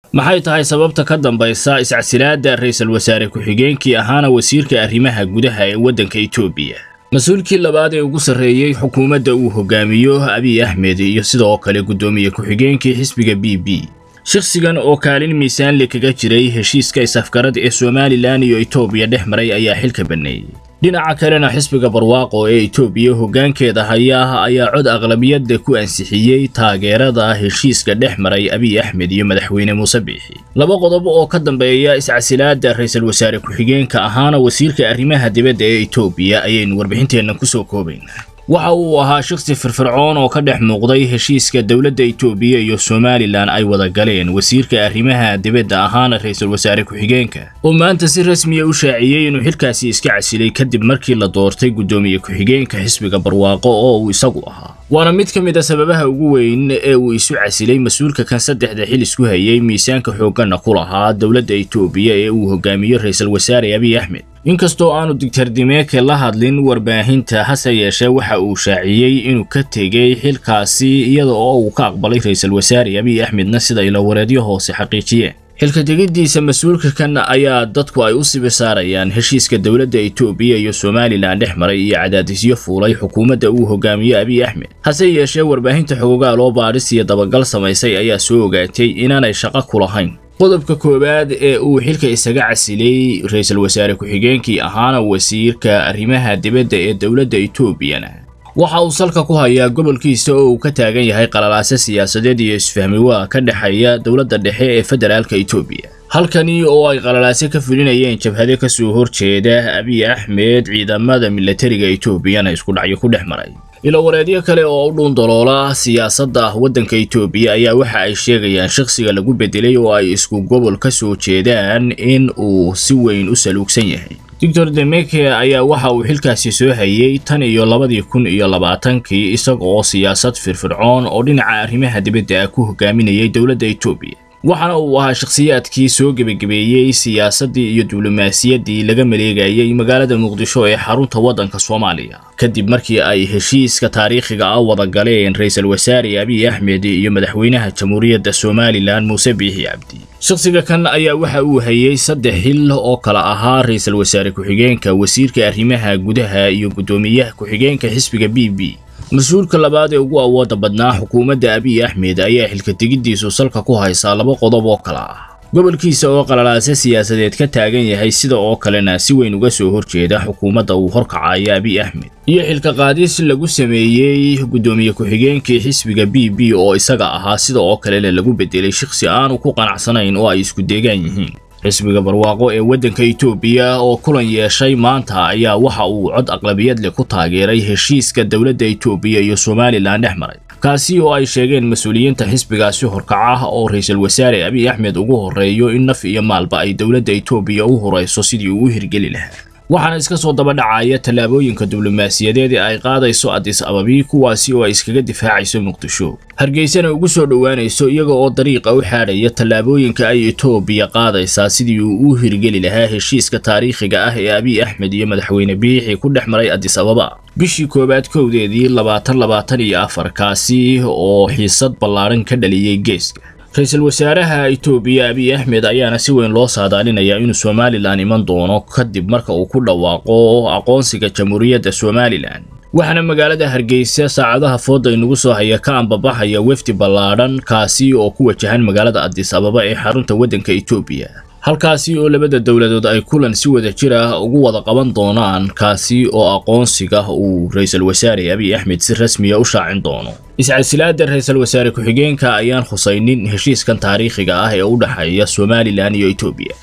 maxay tahay sababta ka dambaysa iscasilaadda ra'iisul wasaare ku-xigeenkii ahaana wasiirka arrimaha gudaha ee waddanka etoobiya mas-uulkii labaad ee ugu sarreeyey xukuumadda uu hogaamiyo abiy axmed iyo sidoo kale guddoomiye ku-xigeenkii xisbiga b b shakhsigan oo kaalin miisaanle kaga jiray heshiiska isafgarada ee somalilan iyo etoobiya dhex maray ayaa xilka banneeyey dhinaca kalena xisbiga barwaaqo ee etoobiya hoggaankeeda haya ayaa cod aqlabiyadda ku ansixiyey taageerada heshiiska dhex maray abiy axmed iyo madaxweyne muuse biixi laba qodob oo ka dambeeya iscasilaadda ra'iisul wasaare ku-xigeenka ahaana wasiirka arrimaha dibadda ee etoobiya ayaynu warbixinteenna kusoo koobaynaa waxa uu ahaa shakhsi firfircoon oo ka dhex muuqday heshiiska dowladda etoobiya iyo somalilan ay wada galeen wasiirka arrimaha dibadda ahaana ra'iisul wasaare ku-xigeenka oo maanta si rasmiya u shaaciyey inuu xilkaasi iska casilay kadib markii la doortay guddoomiye ku-xigeenka xisbiga barwaaqo oo uu isagu ahaa waana mid ka mid a sababaha ugu weyn ee uu isu casilay mas-uulka kan saddexda xil isku hayay miisaanka xoogganna ku lahaa dowladda etoobiya ee uu hogaamiyo ra'iisul wasaare abiy axmed inkastoo aanu digtar dimeeke la hadlin warbaahinta hase yeeshee waxa uu shaaciyey inuu ka tegey xilkaasi iyada oo uu ka aqbalay ra'iisul wasaare abiy axmedna sida ilawareedyo hoose xaqiijiyeen xilka tegiddiisa mas-uulka kan ayaa dadku ay u sibir saarayaan heshiiska dowladda etoobiya iyo somalilan dhex maray iyo cadaadisyo fuulay xukuumadda uu hogaamiyo abiy axmed hase yeeshee warbaahinta xogogaal oo baadhis iyo dabagal samaysay ayaa soo ogaatay inaanay shaqo ku lahayn qodobka koowaad ee uu xilka isaga casilay ra'iisul wasaare ku-xigeenkii ahaana wasiirka arrimaha dibadda ee dowladda etoobiyana waxa uu salka ku hayaa gobolkiisa oo uu ka taagan yahay qalalaase siyaasadeed iyo isfahmi waa ka dhexeeya dowladda dhexe ee federaalka etoobiya halkani oo ay qalalaase ka fulinayeen jabhado ka soo horjeeda abiy axmed ciidamada milatariga etoobiyana isku dhacyo ku dhex maray ilowareedyo kale oo u dhuundaloola siyaasadda ah waddanka etoobiya ayaa waxa ay sheegayaan shakhsiga lagu bedelay oo ay isku gobol ka soo jeedaan in uu si weyn u saluugsan yahay doctor demeke ayaa waxa uu xilkaasi soo hayay tan iyo labadii kun iyo labaatankii isaga oo siyaasad firfircoon oo dhinaca arrimaha dibadda ah ku hogaaminayay dowladda etoobiya waxaana uu ahaa shakhsiyaadkii soo gebagabeeyey siyaasaddii iyo diblomaasiyaddii laga maleegayay magaalada muqdisho ee xarunta waddanka soomaaliya kadib markii ay heshiiska taariikhiga ah wada galeen ra'iisul wasaare abiy axmed iyo madaxweynaha jamhuuriyadda somalilan muuse biixi cabdi shakhsiga kan ayaa waxa uu hayay saddex xil oo kala ahaa ra'iisul wasaare ku-xigeenka wasiirka arrimaha gudaha iyo guddoomiyaha ku-xigeenka xisbiga b b mas-uulka labaad ee ugu awooda badnaa xukuumadda abiy axmed ayaa xilka tegiddiisu salka ku haysaa laba qodob oo kale ah gobolkiisa oo qalalaase siyaasadeed ka taagan yahay sida oo kalena si weyn uga soo horjeeda xukuumadda uu horkacayo abiy axmed iyo xilka qaadis lagu sameeyey guddoomiye ku-xigeenkii xisbiga b b oo isaga ahaa sida oo kalena lagu bedelay shakhsi aanu ku qanacsanayn oo ay isku deegaan yihiin xisbiga barwaaqo ee waddanka etoobiya oo kulan yeeshay maanta ayaa waxa uu cod aqlabiyad leh ku taageeray heshiiska dowladda etoobiya iyo somalilan dhex maray kaasi oo ay sheegeen mas-uuliyiinta xisbigaasi horkaca oo ra'iisul wasaare abiy axmed ugu horreeyo in naf iyo maalba ay dowladda etoobiya u horayso sidii uu u hirgeli lahaa waxaana iska soo daba dhacaya tallaabooyinka diblomaasiyadeed ee ay qaadayso adis ababi kuwaasi oo ay iskaga difaacayso muqdisho hargeysana ugu soo dhowaanayso iyaga oo dariiqa u xaadhaya tallaabooyinka ay etoobiya qaadaysaa sidii uu u hirgeli lahaa heshiiska taariikhiga ah ee abiy axmed iyo madaxweyne biixi ku dhex maray adis ababa bishii koowaad kowdeedii labaatan labaatan iyo afar kaasi oo xiisad ballaadhan ka dhaliyey geeska ra-iisul wasaaraha etoobiya abiy axmed ayaana si weyn loo saadaalinayaa inuu somalilan iman doono kadib marka uu ku dhawaaqo aqoonsiga jamhuuriyadda somalilan waxaana magaalada hargeysa saacadaha fooda inugu soo haya ka ambabaxaya wefdi ballaadhan kaasi oo ku wajahan magaalada adis ababa ee xarunta waddanka etoobiya halkaasi oo labada dowladood ay kulan si wada jir ah ugu wada qaban doonaan kaasi oo aqoonsiga uu ra'iisul wasaare abiy axmed si rasmiya u shaacin doono iscasilaadda ra'iisul wasaare ku-xigeenka ayaan khusaynin heshiiskan taariikhiga ah ee u dhexeeya somalilan iyo etoobiya